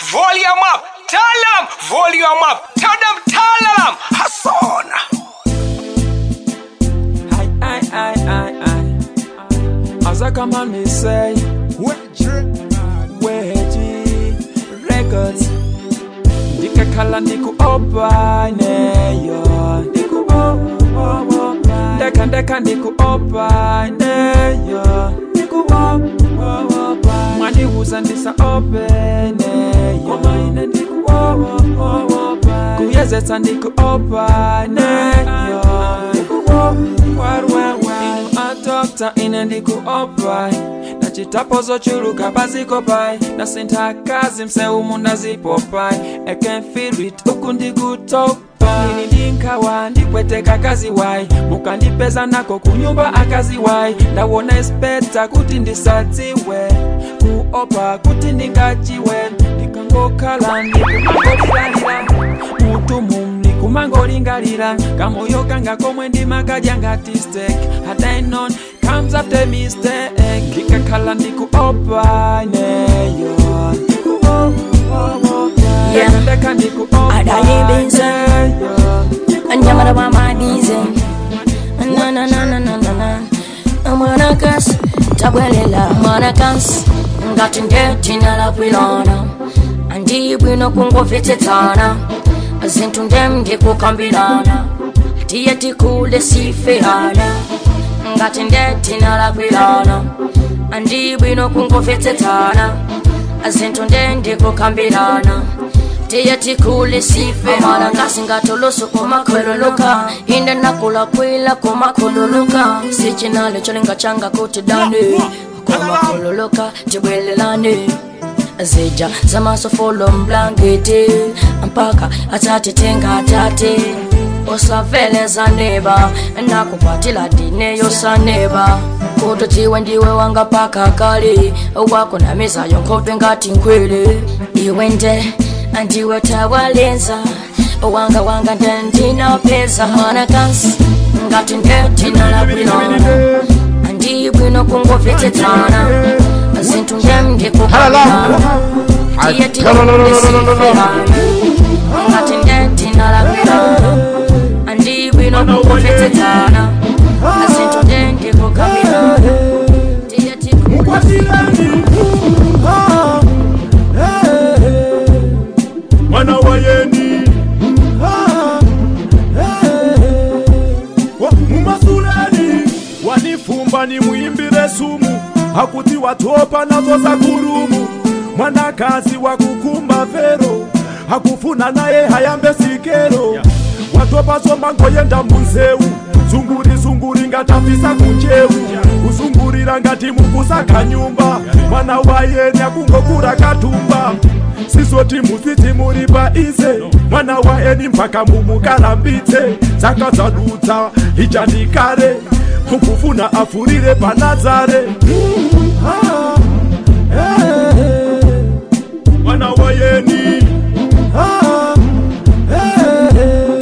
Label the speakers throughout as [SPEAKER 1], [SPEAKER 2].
[SPEAKER 1] volume up. Tell them, volume up. Tell them, tell them. Hassan.
[SPEAKER 2] Aye, aye, aye, aye, aye. As I come on, me say, Weji Records. Ndikakhala ndikuopa neyo ndikuopa ndeka ndeka ndikuopa neyo ndikuopa mwandiuza ndisaope neyo ine ndikuopa kuyezetsa ndikuopa neyo ndikuopa inu adokta ine ndikuopa nachitapo zochuluka pazikopai nasintha kazi mseumu ndazipopai I can feel it uku ndikutopa ini ndinkawa ndipweteka kazi wai mukandipeza nako kunyumba akazi wai ndawona espeta kuti ndisadziwe kuopa kuti ndingachiwe ndikangokhala ndikumangoflalira mutu mumni kumangolingalira kamoyo kanga komwe ndimakadya ngati steak had I known comes after mistake ndikakhala ndikuopa neyo
[SPEAKER 3] Yeah.
[SPEAKER 2] ndeka ndikuopa
[SPEAKER 3] Adayibize.
[SPEAKER 2] neyo
[SPEAKER 3] Nyamara wa mabize Na na na na na na na Mwana kas Tabwelela mwana kas Ngati ndeti nalakwilana Andi bwino kungovetsetana Zinthu ndem ndikukambirana Tiye tikule sifeana Ngati ndeti nalakwilana Andi bwino kungovetsetana Zinthu nde ndikukambirana tiye tikule sife amala ngasingatoloso kumakhululuka inde nakulakwila kumakhululuka sichinale cholinga changa kuti dane kumakhululuka tibwelelane zija zamasofolo mblangeti mpaka atatitenga tate usaveleza neba nakupatila dine yosaneba kutotiwe ndiwe wanga paka kale wako na mizayo nkhope ngati nkhwele iwe nde andiwe tawalenza wanga wanga ndendinapeza mwana kansi ngati ndetinalabwilana andibwino kungovetsetana zinthu ndem ndikukana tiye tikulisiferana ngati ndetinalabwilana andibwino kungovetsetana zinthu nde ndikukambirana tiye tikul
[SPEAKER 4] mwana wa yeni Wa- mumasuleni wanifumba ni mwimbire sumu hakuti watopa nazo za kurumu mwanakazi wa kukumba vero hakufuna naye hayambe sikero watopa somba ngoyenda munzeu zunguri zunguri ngatafisa kunjeu kuzungurira ngati mukusaka nyumba mwana wayeni akungokura katumba sizoti musiti muri paize mwana waeni mpaka mumukarambidze dzaka dzadutsa ichandikare mukufuna afurire panazare Ah, eh, eh. mwana wayeni Ah, eh, eh.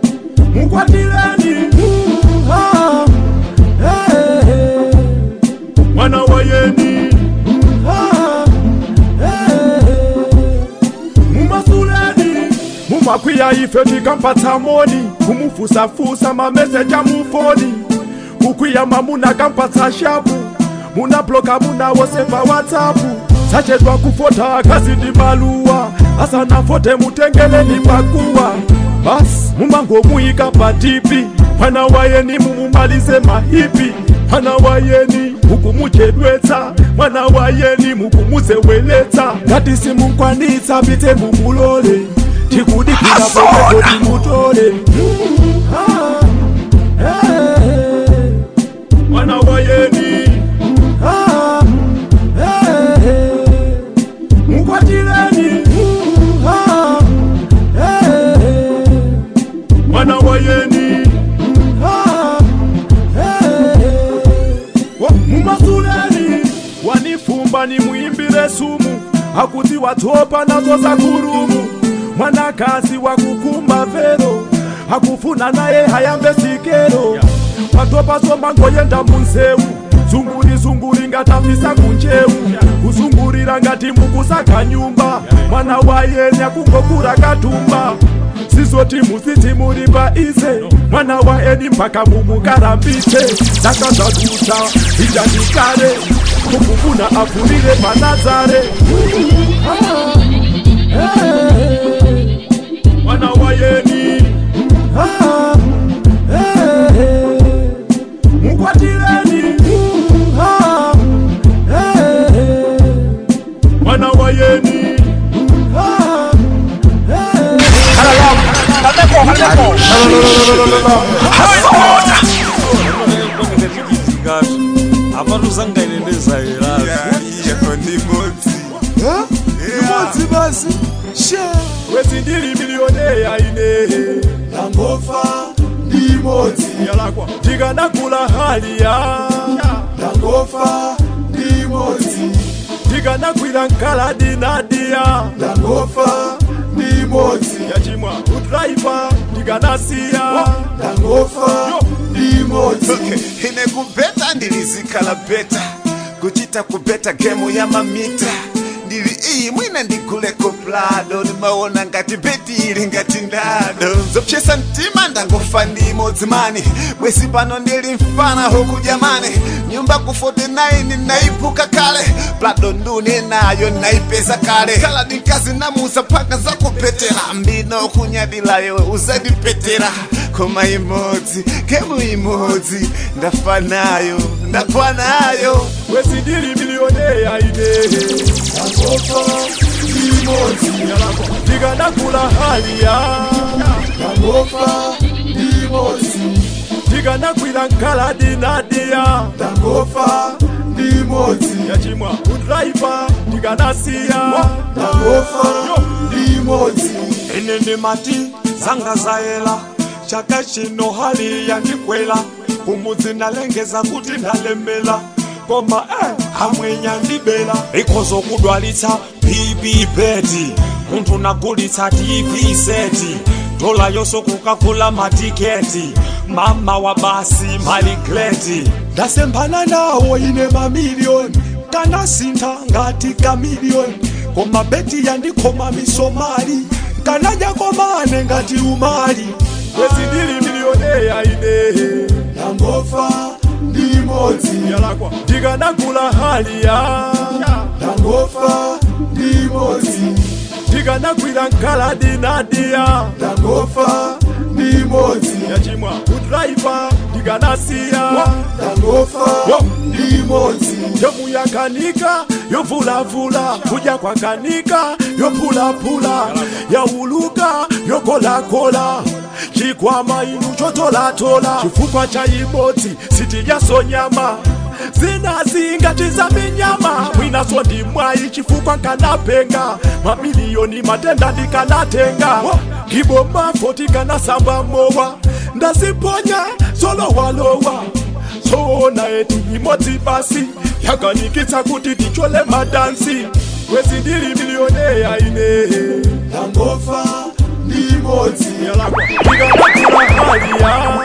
[SPEAKER 4] mukwatireni Ah, eh, eh. mwana wayeni Ah, eh, eh. mumasuleni mumakwiya ife tikampatsa moni kumufusafusa mameseja mufoni kukwiya mamuna kampatsa shapu munabloka muna wose pa whatsapp sachedwa kufota akazi ndi maluwa asanafote mutengeleni pakuwa basi mumangomuyika patipi mwana wayeni mumumalize mahipi mwana wayeni mukumuchedwetsa mwana wayeni mukumuzeweletsa ngati simukwanitsa pite mumulole tikudikira popepo timutole Ah, eh, eh. mwana wayeni Ah, eh, eh. mukwatireni Ah, eh, eh. mwana wayeni Ah, eh, eh. Wa- mumasuleni wanifumba ni mwimbire sumu hakuti watopa nazo za kurumu mwanakazi wa kukumba vero hakufuna naye hayambe sikero watopa somba ngoyenda munzeu zunguri zunguri ngatafisa kunjeu kuzungurira ngati mukusaka nyumba mwana wayenya kungokura katumba sizoti musiti muri paize mwana waeni mpaka mumukarambise ndakazvaduta ijandikare kumufuna avhurire panazare mwana wayeni Ah, eh, eh. mukwatireni Ah, eh, eh. mwana wayeni Ah, eh,
[SPEAKER 5] abantu zangainendezayerazi
[SPEAKER 6] imodzi basi she
[SPEAKER 4] wezi ndili milioneya ine
[SPEAKER 6] ndangofa ndimodzi
[SPEAKER 4] yalakwa ndikanakula haliya
[SPEAKER 6] ndangofa ndimodzi
[SPEAKER 4] ndikanakwira nkaladi nadiya
[SPEAKER 6] ndangofa ndimodzi
[SPEAKER 4] yachimwa udraiva ndikanasiya
[SPEAKER 6] ndangofa ndimodzi
[SPEAKER 7] Okay, ine kubeta ndilizikhala beta kuchita kubeta gemu ya mamita ndili iyi mwina ndiguleko plado ndimaona ngati beti ili ngati ndado zopyesa mtima ndangofa ndimodzi mani bwezi pano ndili mfana huku jamani nyumba ku 49 naipuka kale plado ndune nayo naipeza kale kala dinkazi namuza paka zakupetera mbino kunyadilayo uzandipetera koma imodzi gemu imodzi ndafa nayo ndafa nayo
[SPEAKER 4] wezi ndili milioneya ine
[SPEAKER 6] ndangofa ndimodzi
[SPEAKER 4] yalakwa ndikanakula haliya
[SPEAKER 6] ndangofa ndimodzi
[SPEAKER 4] ndikanakwira nkaladi nadiya
[SPEAKER 6] ndangofa ndimodzi
[SPEAKER 4] yachimwa udraiva ndikanasiya
[SPEAKER 6] ndangofa ndimodzi
[SPEAKER 5] ine ndimati zanga zayela chaka chino hali yandikwela kumudzi ndalengeza kuti ndalemela koma eh, amwenya ndibela ikhozo kudwalitsa bb beti munthu nagulitsa tv seti dola yonso kukagula matiketi mama wa basi maligreti ndasemphana nawo ine mamiliyoni kanasintha ngati kamiliyoni koma beti yandikhoma misomali kanadya komane ngati umali
[SPEAKER 4] wezi ndili milioneya ine
[SPEAKER 6] ndangofa ndimodzi
[SPEAKER 4] yalakwa ndikanakula haliya
[SPEAKER 6] ndangofa ndimodzi
[SPEAKER 4] ndikanakwira nkaladi nadiya
[SPEAKER 6] ndangofa ndimodzi
[SPEAKER 4] yachimwa udraiva ndikanasiya
[SPEAKER 6] ndangofa ndimodzi
[SPEAKER 4] yomuyakanika yovulavula kudya kwakanika yophulaphula yauluka yokolakola chikwama inu chotolatola chifukwa cha imodzi sitiyasonyama zinazi ngati za minyama mwinaso ndi mwayi chifukwa nkanapenga mamiliyoni matenda ndikanatenga ngibomafo tikanasamba mowa ndaziponya zolowalowa zoona eti imodzi basi yakanikitsa kuti tichole madansi wezi ndili milioneya ine
[SPEAKER 6] ndangofa ndimodzi
[SPEAKER 4] yalakwa ndikanakula haliya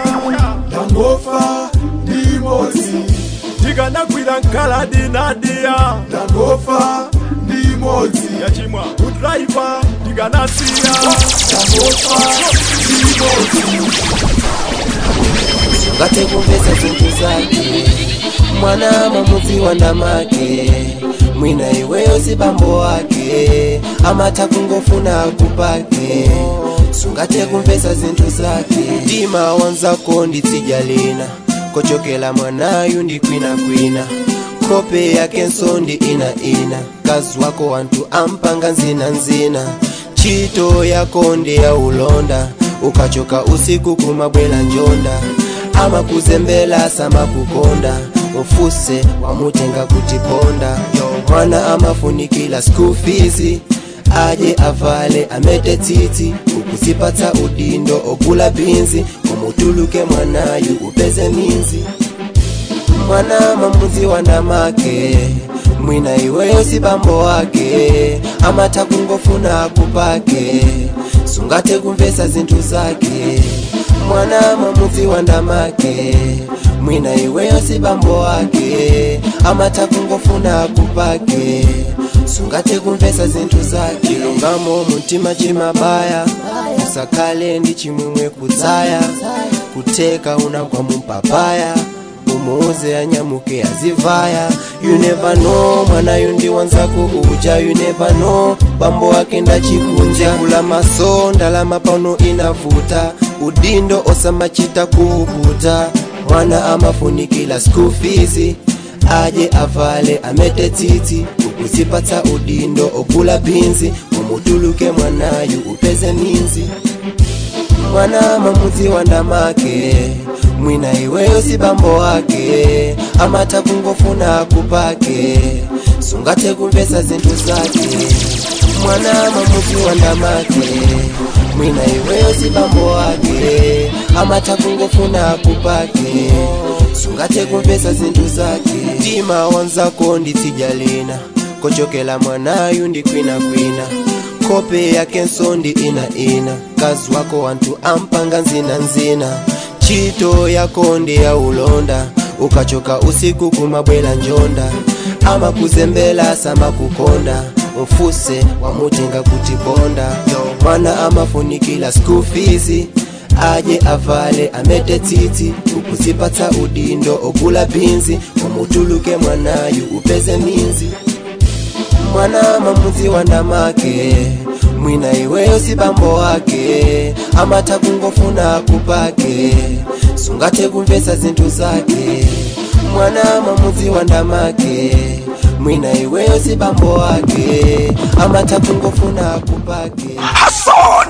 [SPEAKER 6] ndangofa ndimodzi
[SPEAKER 4] ndikanakwira nkaladi nadiya
[SPEAKER 6] ndangofa ndimodzi
[SPEAKER 4] yachimwa udraiva ndikanasiya
[SPEAKER 6] ndangofa ndimodzi
[SPEAKER 8] ngate kumvesa zinthu zake mwana mamudzi wa ndamake mwina iweyo si bambo wake amatha kungofuna kupake sungate kumvesa zinthu zake mtima wanzako nditsidya lina kochokela mwanayu ndi kwinakwina kope yakenso ndi inaina kazi wako wanthu ampanga nzinanzina ntchito yako ndi ya ulonda ukachoka usiku kumabwela njonda amakuzembela samakukonda ufuse wamutenga kutiponda mwana amafunikila school fees aje avale amete tsitsi ukuzipatsa udindo ogula bhinzi umutuluke mwanayu upeze minzi mwana mamudzi wa ndamake mwina iweyo si bambo wake amatha kungofuna kupake sungate kumvesa zinthu zake mwana mamuzi wa ndamake mwina iweyo si bambo wake amata kungofuna kupake sungate kumvesa zinthu zake chilungamo muntima chimabaya usakale ndi chimwemwe kudzaya kuteka unagwa mumpapaya umuuze anyamuke azivaya you never know mwanayu ndi wanzako uja you never know bambo wake ndachikunja kula maso ndalama pano inavuta udindo osamachita kuuputa mwana amafunikila school fees aje avale amete tsitsi ukuzipatsa udindo okula bhinzi umutuluke mwanayu upeze minzi mwana mamuzi wa ndamake mwina iweyo si bambo wake amata kungofuna kupake sungate kumvesa zinthu zake mwana mamuzi wa ndamake mwina iweyo si bambo wake amata kungofuna kupake sungate kumvesa zinthu zake mtima wanzako nditsijalina kochokela mwanayu ndi kwinakwina kope yake nsondi ina ina kazi wako wantu ampanga nzina nzina chito yako ndi ya ulonda ukachoka usiku kumabwela njonda ama kuzembela sama kukonda mfuse wamutenga kuti bonda mwana amafunikila school fees aje avale amete tsitsi ukuzipatsa udindo okula bhinzi wamutuluke mwanayu upeze minzi mwana mamuzi wa ndamake mwina iweyo si bambo wake amata kungofuna kupake sungate kumvesa zinthu zake mwana mamuzi wa ndamake mwina iweyo si bambo wake amata kungofuna kupake
[SPEAKER 1] Hustle!